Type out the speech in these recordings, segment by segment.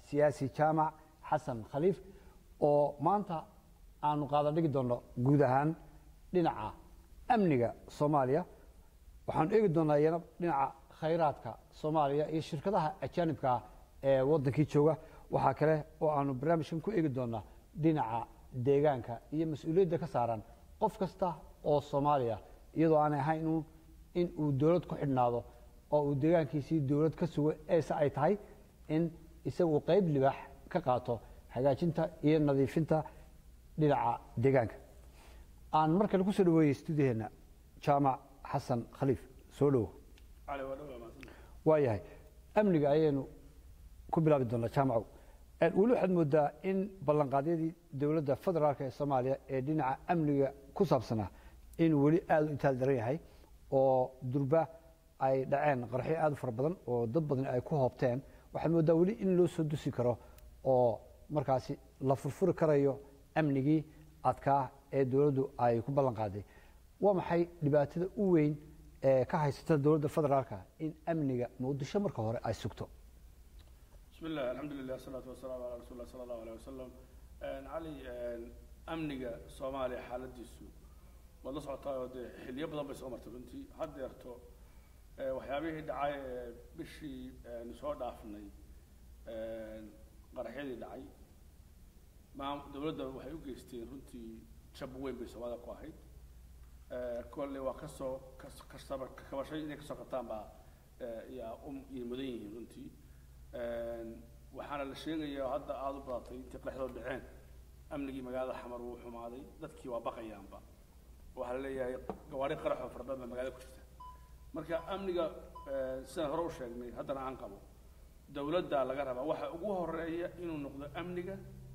siyaasi jaamac xasan khaliif oo maanta aanu qaada dhigi doonno guud ahaan dhinaca amniga soomaaliya waxaanu eegi doonaa iyana dhinaca khayraadka soomaaliya iyo shirkadaha ajaanibka ah ee waddankii jooga waxaa kale oo aanu barnaamijkan ku eegi doonaa dhinaca deegaanka iyo mas-uuliyadda ka saaran qof kasta oo soomaaliya iyadoo aanay ahayn uun in uu dowlad ku xidhnaado oo uu deegaankiisii dowlad ka sugo eese ay tahay in isagu qayb libaax ka qaato hagaajinta iyo nadiifinta dhinaca deegaanka aan mar kale kusoo dhaweeyey stuudiyaheena jaamac xasan khaliif soo dhowo waa yahay amniga ayaynu ku bilaabi doonaa jaamacow weli waxaad moodaa in ballanqaadyadii dowladda federaalk ee soomaaliya ee dhinaca amniga ku saabsanaa inuu weli aada u itaal daran yahay oo durba ay dhaceen qarxyo aada u fara badan oo dad badan ay ku hoobteen waxaad moodaa weli in loo soo dusi karo oo markaasi la furfuri karayo amnigii adkaa ee dowladdu ay ku ballan qaaday waa maxay dhibaatada u weyn ee ka haysata dowladda federaalka in amniga muqdisho marka hore ay sugto بسم الله الحمد لله والصلاة والسلام على رسول الله صلى الله عليه وسلم علي أمنية صوماليا حالديسو wada socotaa oo dee xilliyo badan bay soo martay runtii hadda yarto waxyaabihii dhacay bishii nu soo dhaafnay qaraxyadii dhacay maam dowladda waxay u geysteen runtii jab weyn bay soomaalida ku ahayd kolle waa kasoo kasaba kabashay inay kasoo qabtaan baa yaa um iyo mudan yihiin runtii waxaana la sheegayaa hadda aada u badatay intii qaraxdoo dhaceen amnigii magaalada xamar wuu xumaaday dadkii waa baqayaanba waxaa la leeyahay gawaari qaraxoo fara badan baa magaalada ku jirta marka amniga sidaan hore u sheegnay haddana aan qabo dowladda laga rabaa waxa ugu horeeya inuu noqdo amniga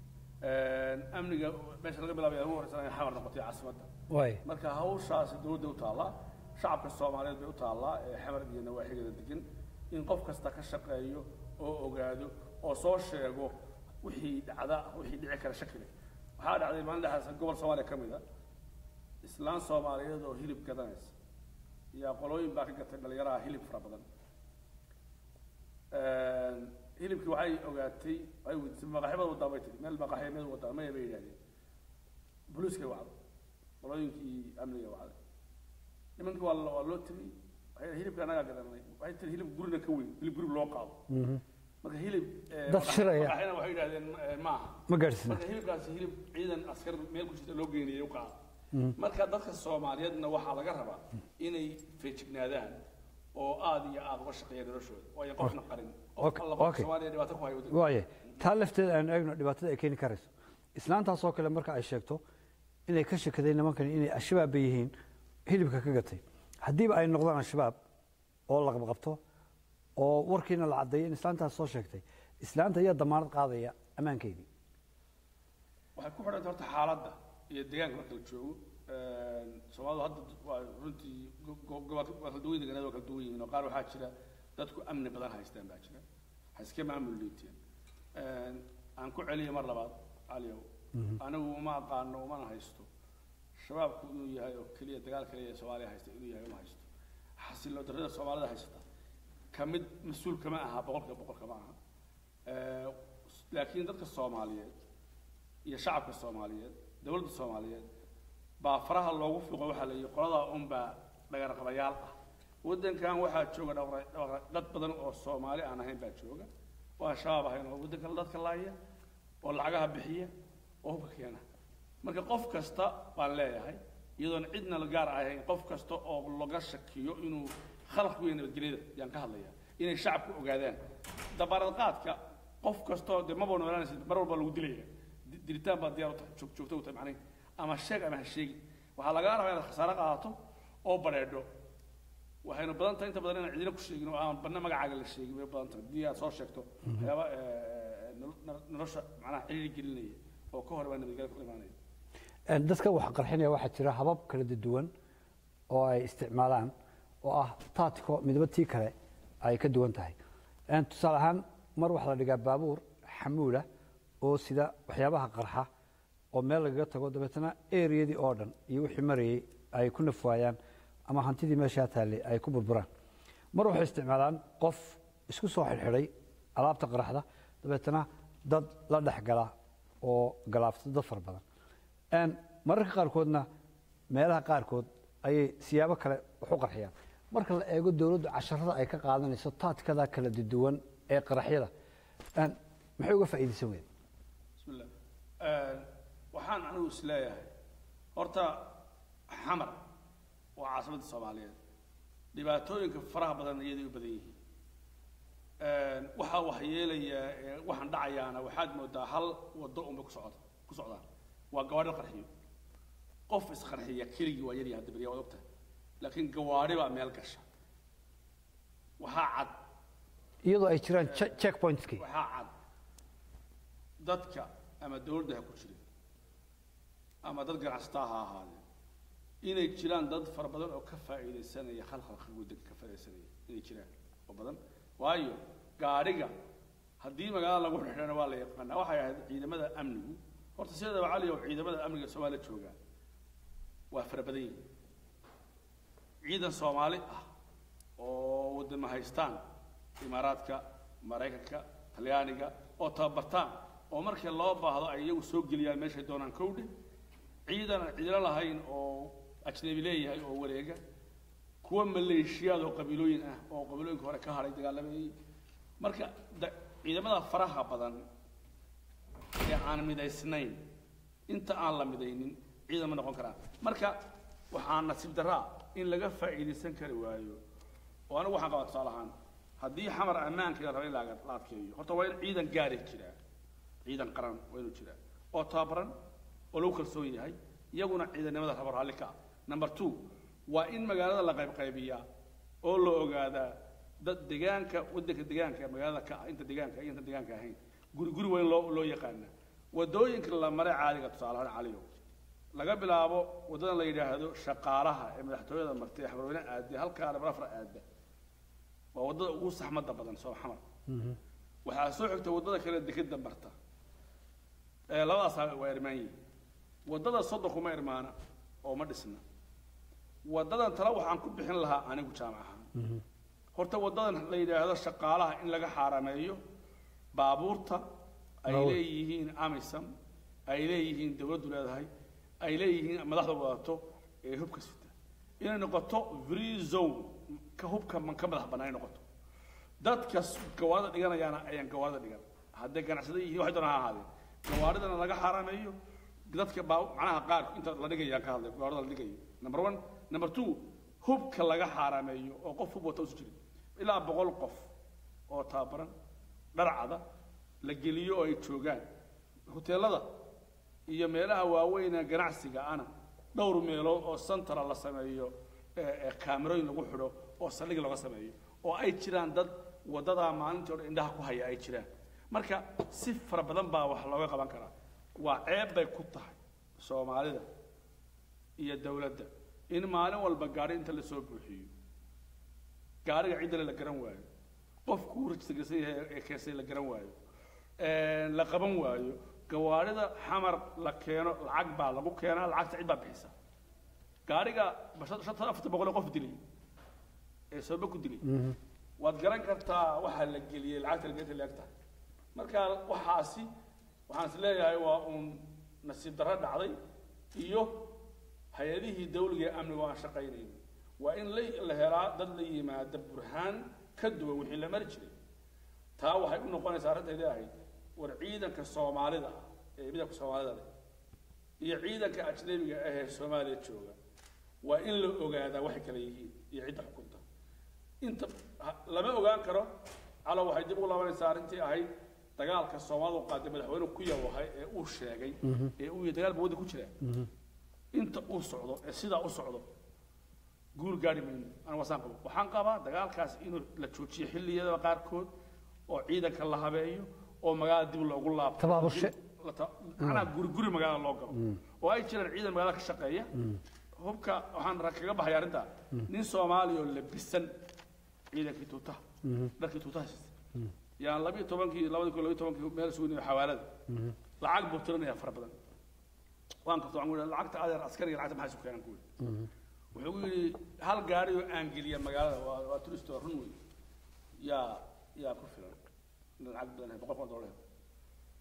amniga meesha laga bilaabaya ugu horeysa inay xamar noqotay caasimadda waay marka hawshaasi dowladda u taallaa shacabka soomaaliyeed bay u taallaa ee xamar iyo nawaaxigeeda degan in qof kasta ka shaqeeyo oo ogaado oo soo sheego wixii dhacda wixii dhici kara shakile waxaa dhacday maalin dhexdaas gobol soomaaliya ka mid a islaan soomaaliyeed oo hilib gadanaysa yaa qolooyin baa ka gatay dhalinyaraha hilib fara badan hilibkii waxay ogaatay waxay weydiisay maqaxyabada wadaa bay tiri meel maqaxya meel wadaa maya bay yidhahdeen booliiskay wacday qolooyinkii amniga wacday nimankii waa waa loo tegey waxay hilibka anagaa gadanay waxay tiri hilib gurina ka weyn hilib gurig loo qaado marka hilib Dad shiraya. maqaxyana waxay yidhahdeen maaha ma gaadhsina marka hilibkaasi hilib ciidan askar meel ku jirta loo geynayay u qaada marka dadka soomaaliyeedna waxaa laga rabaa inay feejignaadaan oo aada iyo aada uga shaqeeyaan noloshooda waayo qofna qarin qof Okay, alla qof okay. soomaaliya dhibaato ku hayo waaye taa lafteeda aanu eegno dhibaatada ay keeni karayso islaantaas oo kale marka ay sheegto inay ka shakadeen nimankani inay al-shabaab bay yihiin hilibka ka gatay haddiiba ay noqdaan al-shabaab oo la qabqabto oo warkiina la caddeeyo in islaantaas soo sheegtay islaanta ayaa damaanad qaadaya ammaankeydii waxay ku xidhanta horta xaaladda iyo deegaanka marka la joogo soomaalidu hadda waa runtii go- go- gobol- waa kala duwan deegaanada waa kala duwan yihiin oo qaar waxaa jira dadku amni badan haystaan baa jira ha iska maamul liiteen aan ku celiyo mar labaad caliyow anigu uma aqaano umana haysto shabaabku inuu yahay oo keliya dagaal kaliya ee soomaaliya haysta inuu yahay uma haysto xasilo darrada soomaalida haysata ka mid mas-uul kama aha boqolkiiba boqol kama aha laakiin dadka soomaaliyeed iyo shacabka soomaaliyeed dowladda soomaaliyeed baa faraha loogu fiiqo waxaa la yidhi qoladaa unbaa dhagarqabayaal ah waddankan waxaa jooga dhaqra- dhaqra- dad badan oo soomaali aan ahayn baa jooga oo aan shabaab ahayn oo waddanka dadka laaya oo lacagaha bixiya oo hubka keena marka qof kasta baan leeyahay iyadoon cidna la gaar ahayn qof kasta oo laga shakiyo inuu khalaq ku yahay nabadgelyada yaan ka hadlayaa inay shacabku ogaadaan dabaarad qaadka qof kastoo dee maba noolaanaysid mar walba lagu dilaya Di- dilitaan baa diyaar u tahay joog- joogto u tahay macnaheed ama sheeg ama ha sheegi waxaa lagaa rabaa inaad khasaare qaadato oo bareedho waxayna badan tahay inta badan inaan cidina ku sheegin oo aan badna magacaaga la sheegin way badan tahay haddii aad soo sheegto waxyaaba eh, nolo- nolo- nolosha macnaha ciriiri gelinaya oo ka hor baa nabadgelya ku imaanaya Een, dadka wax qarxinaya waxaa jira habab kala duwan oo ay isticmaalaan oo ah taatiko midba tii kale ay ka duwan tahay Een, tusaale ahaan mar waxaa la dhigaa baabuur xamuula oo sida waxyaabaha qarxa oo meel lagaga tago dabeetana eriyadii oo dhan iyo wixii marayay ay ku nafwaayaan ama hantidii meeshaa taallay ay ku burburaan mar waxay isticmaalaan qof isku soo xidhxidhay alaabta qaraxda dabeetana dad la dhex gala oo galaafta dad fara badan Een, mararka qaarkoodna meelaha qaarkood ayay siyaabo kale wax u qarxiyaan marka la eego dowladdu casharada ay ka qaadanayso taadkada kala duwan ee qaraxyada een, maxay uga faa'iidaysan weyeen بسم الله waxaan anigu isleeyahay horta xamar waa caasimadda soomaaliyeed dhibaatooyinka faraha badan iyaday u badan yihiin waxaa wax yeelaya ee waxaan dhacayaana waxaad moodaa hal wado unbay ku socda ku socdaan waa gawaadhi qarxiyo qof isqarxiya keligii waa yaryahay hadda beriya waad ogtahay laakiin gawaadhi baa meel gasha waxaa cad iyadoo ay jiraan che- checkpointkii waxaa cad dadka ama dawladda ha ku jirin ama dad ganacsataa ha ahaadeen inay jiraan dad fara badan oo ka faa'iidaysanaya khalkhalka waddanka ka faa'iidaysanaya inay jiraan oo badan waayo gaadhiga haddii magaalada lagu xidhana waa la yaqaanaa waxay ahayd ciidamada amnigu horta sideedaba cali oo ciidamada amniga soomaaliya joogaa waa fara badan yihiin ciidan soomaali ah oo wadama haystaan imaaraadka maraykanka talyaaniga oo tababartaan oo markii loo baahdo ay iyagu soo geliyaan meeshay doonaan kowdhe ciidan aan cidilo lahayn oo ajnabi leeyahay oo wareega kuwa maleeshiyaad oo qabiilooyin ah oo qabiilooyinka hore ka hadhay dagaalamayay marka da- ciidamada faraha badan ee aan midaysnayn inta aan la midaynin ciidan ma noqon karaan marka waxaa nasiib daraa in laga faa'iidaysan kari waayo oo anigu waxaan qabaa tusaale ahaan haddii xamar ammaanka la raba in la la adkeeyo horta waa in ciidan gaari jiraa ciidan qaran waa inuu jiraa oo tababaran oo lagu kalsoon yahay iyaguna ciidannimada raba raalli ka ah number two waa in magaalada la qaybqaybiyaa oo la ogaadaa dad deegaanka waddanka deegaanka magaalada ka ah inta deegaanka iyo inta deegaanka ahayn guri guri waa in loo loo yaqaanaa wadooyinka la maray caadiga tusaale ahaan caliyo laga bilaabo waddadan la yidhaahdo shaqaalaha ee madaxtooyada martay xamarweyne aade halkaa dhabarafra aada waa waddada ugu saxmadda badan soo xamar waxaa soo xigta waddada kale dekeda marta ee labadaasaa waa irmaan yihiin waddada soddon kuma irmaana oo ma dhisna waddadan tale waxaan ku bixin lahaa anigu jaamac ahaan horta waddadan la yidhaahdo shaqaalaha in laga xaarameeyo baabuurta ay Baabuur. leeyihiin amisam ay leeyihiin dawladdu leedahay ay leeyihiin madaxda wadato ee hubka sita inay noqoto free zone ka hubka man ka madax bannaan ay noqoto dadka s- gawaarida dhiganayaana ayaan gawaarida dhigan hadday ganacsada yihiin waxay doonaan ha ahaadeen gawaaridana laga xaarameeyo dadka baa macnaha qaar inta la dhigayaan ka hadlay gawaarida la dhigayo number one number two hubka laga xaarameeyo oo qof hub wata usu jirin ilaa boqol qof oo tababaran dharcada la geliyo oo ay joogaan hoteelada iyo meelaha waaweyn ee ganacsiga ana dhowr meelood oo santara la sameeyo ee ee kaamirooyin lagu xidho oo saldhig laga sameeyo oo ay jiraan dad wadadaa maalintii o dhan indhaha ku haya ay jiraan marka si fara badan baa wax looga qaban karaa waa ceeb bay ku tahay soomaalida iyo dawladda in maalin walba gaadhi inta la soo buuxiyo gaariga ciddale la garan waayo qofkuu rajistarsan yahay ee keensay la garan waayo een, la qaban waayo gawaarida xamar la keeno lacag baa lagu keenaa lacagta cid baa bixisa gaariga basha- shanta afarta boqol ee qof dilay ee sooba ku dilay waad garan kartaa waxaa la geliyey lacagta la geliyay leeg tahay marka waxaasi waxaan is leeyahay waa uun nasiib darro dhacday iyo hay-adihii dawliga ee amniga oo aan shaqaynaynin waa in la la helaa dad la yimaada burhaan ka duwan wixii la mari jiray taa waxay u noqonaysaa arrintaydii ahayd war ciidanka soomaalida ah ee midabka soomaalida leh iyo ciidanka ajnabiga ah ee soomaaliya jooga waa in la ogaadaa waxay kala yihiin iyo cidda xukunta inta ha- lama ogaan karo calo waxay dib ugu laabanaysaa arrintii ahayd dagaalka soomaalidu qaaday madaxweyne ku yawahay ee uu sheegay ee uu yihi dagaal ba wadda ku jira inta uu socdo ee sidaa u socdo guul gaari mayno aniga wasaan qabo waxaan qabaa dagaalkaas inuu la joojiyo xilliyada qaarkood oo ciidanka la habeeyo oo magaalada dib loogu laabto Tabaabushe. La ta- macnaha guri guri magaalada loo galo oo ay jiraan ciidan magaalada ka shaqeeya hubka waxaan ra- kaga baxay arrinta nin soomaaliya oo labisan ciidankii tuutaha dharkii tuutaha siista yaan labiyo tobankii labadii kun labiyo tobankii meel sugnay xawaalada lacag buu tirinayaa fara badan waan karto waxaan ku yidhi lacagta adeer askariga lacagta maxay isu keenan ku yidhi wuxuu ku yidhi hal gaari oo aan geliya magaalada waa waa turist oo run wey yaa yaa ku filan in lacag badan boqol kun oo dollar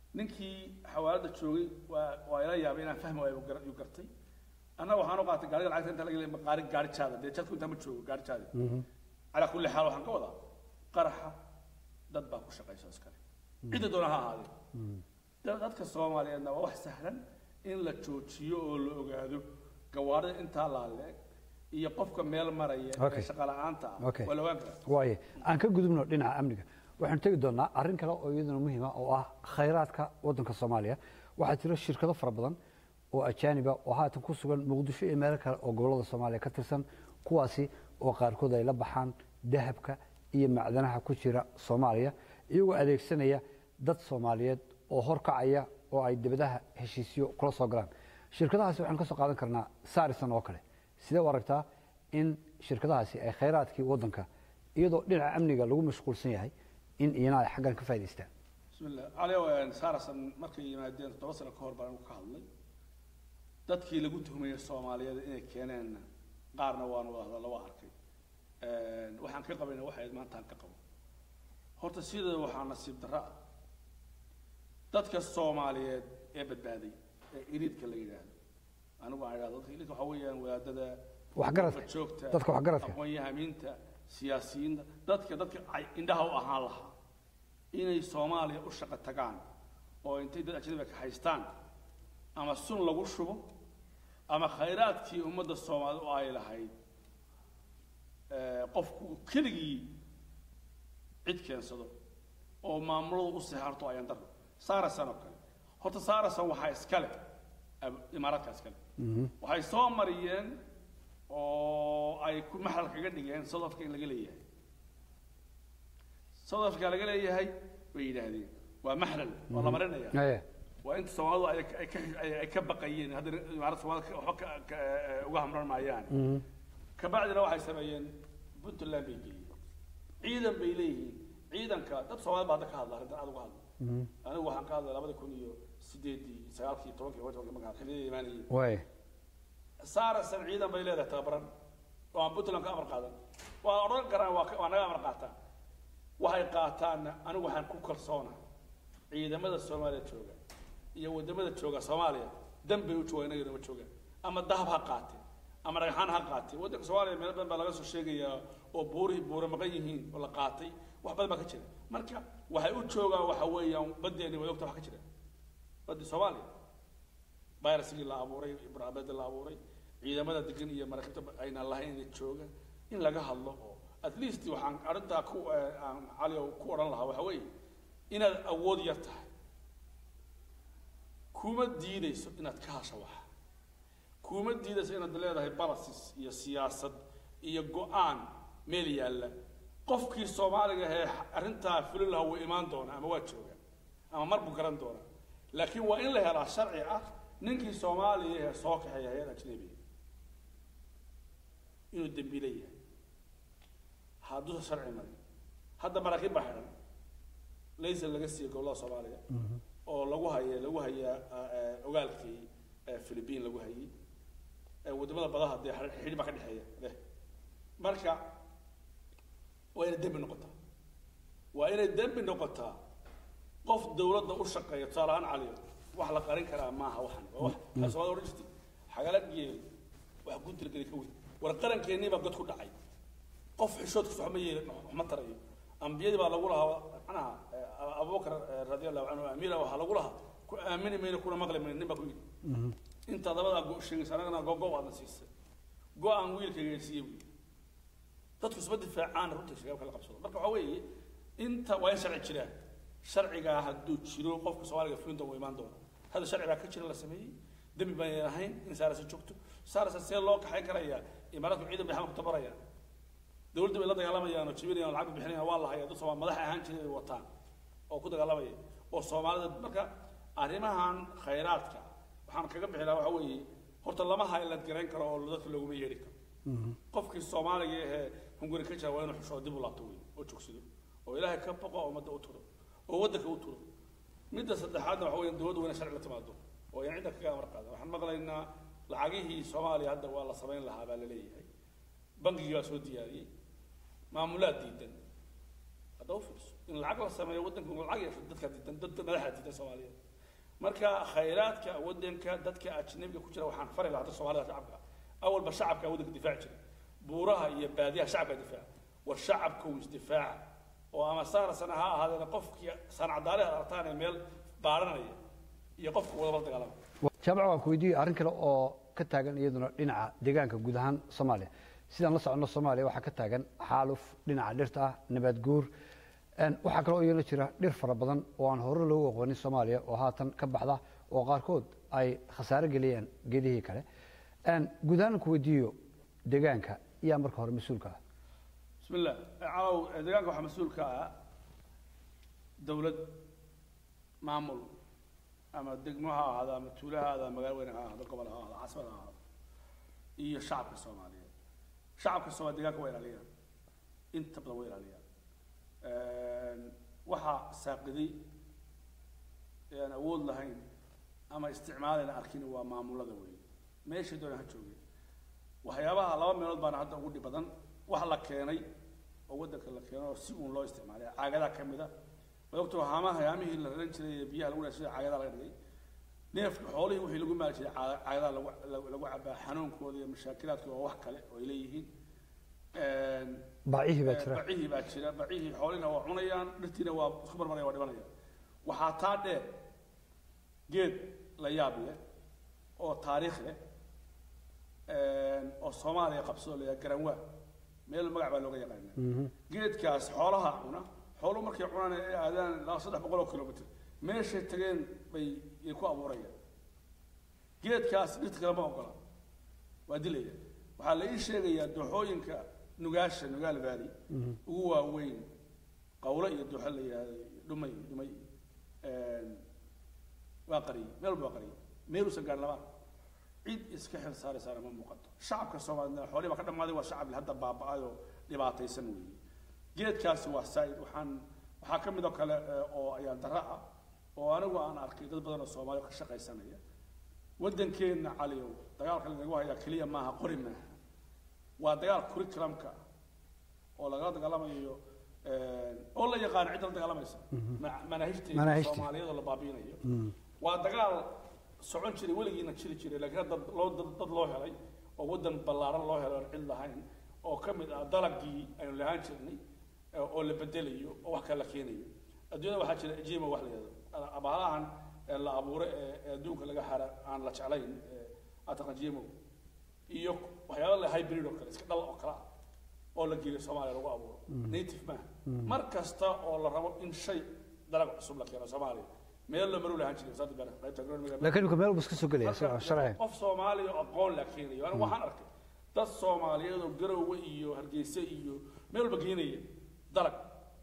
ninkii xawaalada joogay waa waa ila yaabay inaan fahmi waayo gar- yuu gartay annaga waxaan u qaatay gaariga lacagta inta laga leeyahay maqaari gaari jaada dee jadku intaa ma joogo gaari jaada calaa kulli xaal waxaan ka wadaa qaraxa dad baa ku shaqaysa iskale cidda doona ha ahaadee Da- dadka soomaaliyeedna waa wax sahlan in la joojiyo oo la ogaado gawaarida intaa laaleeg iyo qofka meel maraya Okay. ee shaqa la'aanta ah Okay. waa la ogaan karaa waaye aan ka gudubno dhinaca amniga waxaan tegi doonaa arrin kale oo iyaduna muhiima oo ah khayraadka waddanka soomaaliya waxaa jira shirkado fara badan oo ajaaniba oo haatan ku sugan muqdisho iyo meelo kale oo gobollada soomaaliya ka tirsan kuwaasi oo qaarkood ay la baxaan dahabka iyo macdanaha ku jira soomaaliya iyagoo adeegsanaya dad soomaaliyeed oo horkacaya oo ay dibadaha heshiisyo kula soo galaan shirkadahaasi waxaan ka soo qaadan karnaa sarisan oo kale sidee u aragtaa in shirkadahaasi ay khayraadkii waddanka iyadoo dhinaca amniga lagu mashquulsan yahay in iyana ay xaggan ka faa'idaystaan bismillah calio saarasan markay yimaadeen toddoba sano ka hor baan anigu ka hadlay dadkii lagu tuhmayay soomaaliyeed inay keeneenna qaarna waanu wada hadalla waa arkay waxaan ka qabayna waxay ahayd maanta aan ka qabo horta sida waxaa nasiib darro ah dadka soomaaliyeed ee badbaaday ee iliidka la yidhaahdo anigu aan idhahdo dadka iliidka waxaa weeyaan wadaadada Waxgaradka. joogta Dadka waxgaradka. aqoon-yahamiinta siyaasiyiinta dadka dadka ay indhaha u ahaan lahaa inay soomaaliya u shaqo tagaan oo intay dad ajnabiga ka haystaan ama sun lagu shubo ama khayraadkii ummadda soomaalida u ay lahayd ee, qofku keligii cid keensado oo maamuladu u seexarto ayaan daro saarasan oo kale horta saarasan waxaa iskale ab- imaaraadka iskale waxay soo mariyeen oo ay ku maxal kaga dhigeen south africa in laga leeyahay south africa laga leeyahay bay yidhaahdeen waa maxlal waa la marinaya Aye. waa inta soomaalidu ay ay ka ay ay ka baqayeen haddana imaarada soomaalida ka- waxba ka- ka- eh, uga hamran maayaan kabacdina waxay sameeyeen puntland bay geeyeen ciidan bay leeyihiin ciidanka dad soomaalida baa hadda ka hadla arrintan aad uga hadla anigu waxaan ka hadlay labada kun iyo sideedii sagaalkii tobankii tobankii markaan xilliyada imaanayay waaye saarasan ciidan bay leedahay tababaran oo aan puntland ka amar qaadan waa odhan karaan waa ka- waa naga amar qaataan waxay qaataanna anigu waxaan ku kalsoona ciidamada soomaaliya jooga iyo wadamada jooga soomaaliya dan bay u joogaan inaga inama joogaan ama dahab ha qaate ama dhagxaan ha qaate waddanka soomaaliya meel badan baa laga soo sheegayaa oo buurihii buura maqan yihiin oo la qaatay wax badan baa ka jira marka waxay u joogaan waxa weeyaan badeeni way ogta wax ka jira baddi soomaaliya virusigii la abuuray ibraabada la abuuray ciidamada degan iyo maraakiibta ayna lahayn inay jooga in laga hadlo oo at least waxaan arrintaa ku eh, aan cali oo ku odhan lahaa waxa weeye inaad awood yar tahay kuma diidayso inaad ka hasho wax kuma diidayso inaad leedahay balasis iyo siyaasad iyo go-aan meel yaalla qofkii soomaaliga ahee arrintaa fulin lahaa wuu imaan doonaa ama waa jooga ama mar buu garan doonaa laakiin waa in la helaa sharci ah ninkii soomaaliya ee soo kaxeeya hay-ad ajnabiga inuu dembiile yahay hadduusa sharci marin hadda maraakiib baa xidhan laysa laga siiyey gobollada soomaaliya oo lagu haya lagu hayaa eh, ogaalkii eh, philippine lagu hayay eh, wadamada badaha dee xidh- xidhi baa ka dhexeeya leh marka waa inay dembi noqotaa waa inay dembi noqotaa qof dawladda u shaqeeya tusaale ahaan caliyo wax la qarin karaa maaha waxan waa wax waxay soomaalida odhan jirtay xagala geel wax ku tilgeli ka weyn war qarankeenii baa god ku dhacay qof xishoodkiisa waxma yeelin waxma tarayo ambiyadii baa lagu lahaa macnaha eh, abubakar eh, radiallahu canhu amiira waxaa lagu lahaa ku aamini mayno kuna maqli mayno nin baa ku yidhi inta dabadaa go sheegaysa anagana gogo aadna siisay go-aan wiilkayga siiyey buu yidhi dadku isma difaacaan runta shabaabka la qabsado marka waxaa weeye inta waa in sharci jiraan sharcigaa hadduu jiro qofka soomaaliga fulinta wuu imaan doona hadda sharci baa ka jira la sameeyey dembi baan ahayn in saarasa joogto saarasa see loo kaxayn karayaa imaaraadku ciidan bay xamar tabarayaan dawladda bay la dagaalamayaan oo jibinayaan oo lacag bay bixinayaan waa la hayaa dad soomaali madax ahaan jiray ay wataan oo ku dagaalamaya oo soomaalida marka arrimahan khayraadka waxaan kaga bixi lahaa waxa weeye horta lama haylad garayn karo oo dadka looguma yeedhi karo qofkii soomaaliga ahee hunguri ka jira waa inuu xushoo dib u laabto wey oo jogsado oo ilaahay ka boqo oo ummadda u turo oo waddanka u turo midda saddexaadna waxa weeye dowladdu waa inay sharci la timaado oo yan cidda kaga amar qaada waxaan maqlaynaa lacagihii soomaaliya hadda waa la samayn lahaa baa la leeyahay bangigii baa soo diyaariyey maamulaad diidan hadda hadda u fiirso in lacag la sameeyo waddanka uu lacag yeesho dadka diidan dadka madaxa diidan soomaaliyeed marka khayraadka waddanka dadka ajnabiga ku jira waxaan fari lahaa dadka soomaalida shacabka awalba shacabka waddanka difaaci jiray buuraha iyo baadiyaha shacabka difaaca war shacabka uu isdifaaca oo ama saara sana ha ahaadeen qofkii sanacdaale aad aragtaan ee meel baaranaya iyo qofka wadaba dagaalama jaamac waan ku weydiiyey arrin kale oo ka taagan iyaduna dhinaca deegaanka guud ahaan soomaaliya sidaan la soconno soomaaliya waxaa ka taagan xaaluf dhinaca dhirta ah nabaad guur Een, waxaa kaloo iyana jira dhir fara badan oo aan hore loogu aqoonin soomaaliya oo haatan ka baxda oo qaarkood ay khasaare geliyeen geedihii kale Een, guud ahaan ku weydiiyo deegaanka yaa marka hore mas-uulka ah بسم الله عاو deegaanka waxaa mas-uul ka ah dawlad maamul ama degmo ha ahaado ama tuulo ha ahaado ama magaalo weyn ha ahaado gobol ha ahaado caasimad ha ahaado iyo shacabka soomaaliyeed shacabka soomaaliya deegaanka waa ilaaliyaan inta badan waa ilaaliyaan waxaa saaqiday ee aan awood lahayn ama isticmaalayna arkin waa maamulada weeye meeshay doonaan ha joogeen waxyaabaha laba meelood baana hadda ugu dhib badan wax la keenay oo waddanka la keeno oo si uun loo isticmaalay caagadaa ka mid a way ogtoo haamaha haamihii la raran jiray ee biyaha lagu dhashay caagadaa laga dhigay neefka xoolihii wixii lagu maali jiray caa- caagadaa lagu lagu lagu cabaa xanuunkooda iyo mashaakilaadkooda waa wax kale oo ay leeyihiin baacihii baa jira bacihii baa jira bacihii xoolihina waa cunayaan dhirtiina waa isku marmaraya waa dhimanaya waxaa taa dheer geed la yaab leh oo taariikh leh oo soomaaliya qabsado la yidhaha garanwaa meel magac baa looga yaqaana geedkaas xoolaha cuna xooluhu markay cunaan ay aadaan ilaa saddex boqol oo kilomitr meeshay tageen bay ay ku abuurayaan geedkaas dhirta kale ma ogola waa dilaya waxaa la ii sheegayaa dooxooyinka nugaasha nugaal valley ugu waaweyn qawlo iyo dooxo la yidhahdo dhumay dhumay waa qariyey meel walba waa qariyey meeluusan gaadhin labaan cid iska xil saaraysaana ma muuqato shacabka soomaalida xoolihii baa ka dhammaaday waa shacab hadda baaba'ay oo dhibaataysan weeye geedkaasi waa saa'id waxaan waxaa ka mid oo kale eh, oo ayaan darra ah oo anigu aan arkay dad badan oo soomaaliya ka shaqaysanaya waddankeenna caliyow dagaalka lagagu hayaa keliya maaha qori maaha waa dagaal curriculumka oo lagala dagaalamayo eh, oo la yaqaano cidda la dagaalamaysa ma- manaahijteeda Manaahijta. soomaaliyeed oo la baabiinayo waa dagaal socon jiray weligiina jiri jiray laakiin dad loo dad, dad loo helay oo waddan ballaaran loo helay oon cid lahayn oo ka mid ah dalagii aynu lahaan jirnay eh, oo la bedelayo oo wax kale la keenayo adduunyada waxaa jira ejima wax la yidhahdo abaalahan ee la abuuray ee ee adduunka laga hara aan la jeclayn ee ataqan jimo iyo waxyaaba la hybrid oo kale iska dhal oo kale ah oo la geeyo soomaaliya lagu abuuro native maaha mar kasta oo la rabo in shay dalag cusub la keeno soomaaliya meel la maru lahaan jiray saadi bana qaybta agronomiga laakiin imika meel buu iska soo gelaya Marka, soo sharci qof soomaaliya oo aqoon la keenayo anigu waxaan arkay dad soomaaliyeed oo garowe iyo hargeysa iyo meel walba geenaya dalag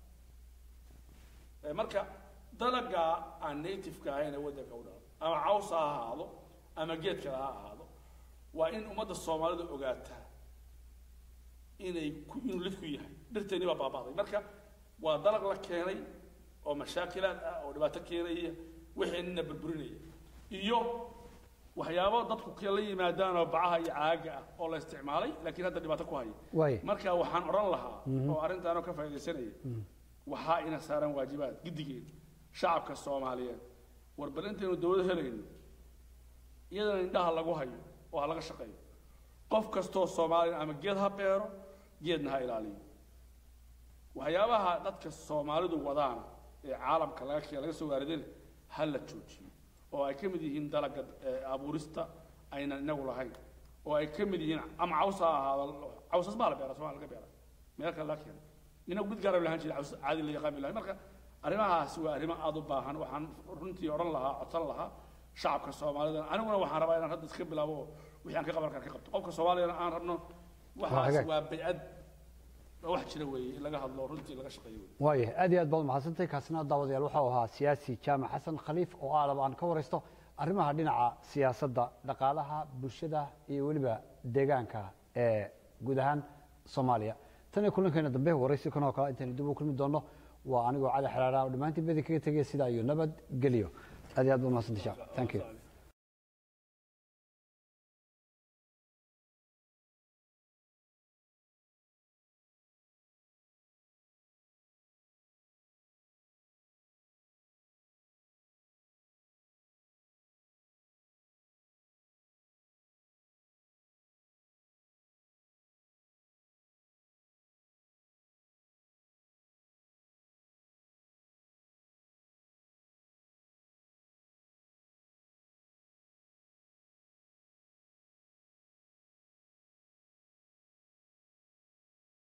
Eh, marka dalaga aan native-ka ahayn ee waddanka u dhalo ama caws ha ahaado ama geed kale ha ahaado waa in ummadda soomaalida ogaataa inay ku inuu lid ku yahay dhirteeni baa baaba'day marka waa dalag la keenay oo mashaakilaad ah oo dhibaato keenaya wixeenina burburinaya iyo waxyaabo dadku kala yimaadaan oo bacaha iyo caaga ah oo la isticmaalay laakiin hadda dhibaato ku haya waay marka waxaan odhan lahaa oo arrintaanoo ka faaidaysanaya waxaa ina saaran waajibaad giddigeen shacabka soomaaliyeed war bal intaynu dawlad helayno iyadana indhaha lagu hayo oo ha laga shaqeeyo qof kastoo soomaaliya ama geed ha beero geedna ha ilaaliyo waxyaabaha dadka soomaalidu wadaan ee caalamka laga ke- laga soo waaridana ha la joojiyo oo ay ka mid yihiin dalaga eh, abuurista aynan inagu lahayn oo ay ka mid yihiin ama caws ha ahaado cawsas baa la beera somalia laga beera meel kale laga keena inagu mid gaara lahaan jiray caws caadi la yaqaan bilahi marka arrimahaasi waa arrimo aada u baahan waxaan runtii odhan lahaa codsan lahaa shacabka soomaalida aniguna waxaan rabaa inaan hadda iska bilaabo oo wixii aan ka qaban kara ka qabto qofka soomaaliyana aan rabno waxaas hagaag. waa baycad waa wax jira weeye in laga hadlo runtii laga shaqeeyo weeye waaya aad iyo aad baad mahadsantahay kaasina daawadayaal waxau ahaa siyaasi jaamac xasan khaliif oo aalaba aan ka waraysto arrimaha dhinaca siyaasadda dhaqaalaha bulshada iyo weliba deegaanka ee guud ahaan soomaaliya tan iyo kulankeena dambe waraysi kan oo kale intaynu dib u kulmi doonno waa anigoo cali xeraara oo dhammaantiin bedi kaga tegaya sidaa iyo nabad geliyo aad iyo aad baad mahadsantahay thank you